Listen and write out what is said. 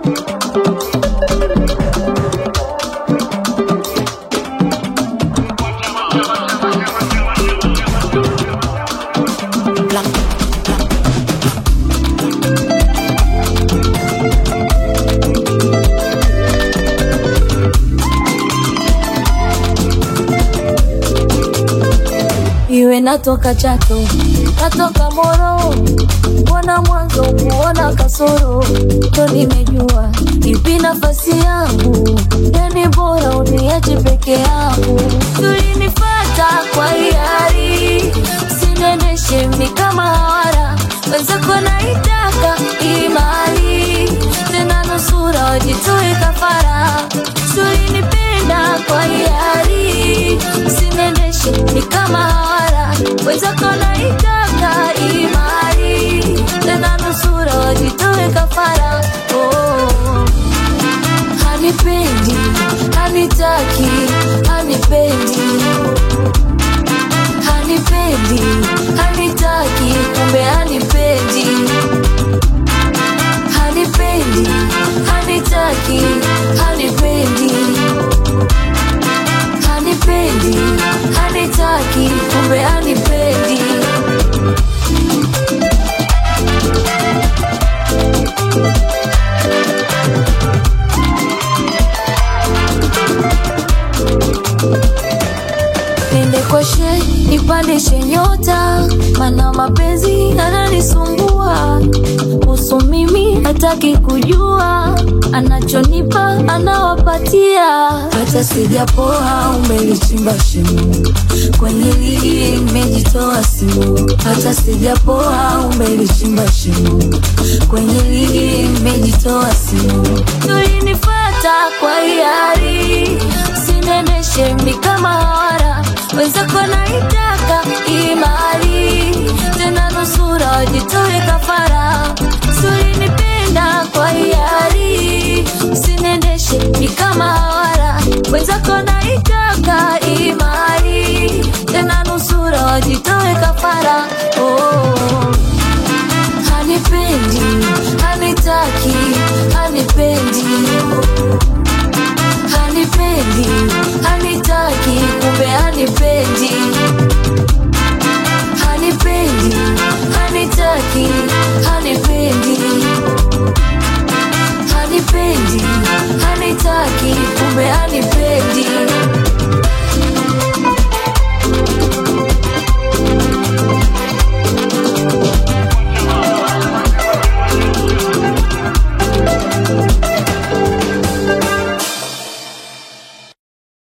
iwe natoka Chato, natoka Moro, mbona mwanzo kuona kasoro, ndo nimejua ipi nafasi yangu, yani bora uniache peke yangu. Tulinifata kwa hiari, sinendeshe mi kama hawara, wenzako naitaka imani, tena nusura wajitoe kafara, tulinipenda kwa hiari, sinendeshe mi kama hawara, wenzako naitaka imani, tena nusura wajitoe kafara. Oh, hanipendi, hanitaki, hanipendi hanipendi, hanitaki, kumbe hanipendi, hanipendi, hanitaki, hanipendi, hanipendi, hanitaki, kumbe hanipendi. Nende kwa she nipandishe nyota, mana mapenzi yananisumbua. Kuhusu mimi hataki kujua, anachonipa anawapatia. Hata sijapoa umelichimba shimo, kwenye ligi imejitoa simu. Hata sijapoa umelichimba shimo, kwenye ligi imejitoa simu. Tulinifata kwa hiari, sinendeshe mi kama hawara, wenzako naitaka imali, tena nusura wajitoe kafara. Tulinipenda kwa hiari, sinendeshe mi kama hawara, wenzako naitaka imali, tena nusura wajitoe kafara. Oh. Hanipendi, hanitaki, hanipendi hanipendi, hanitaki, kumbe hanipendi, hanipendi, hanitaki, hanipendi, hanipendi, hanitaki, kumbe hanipendi.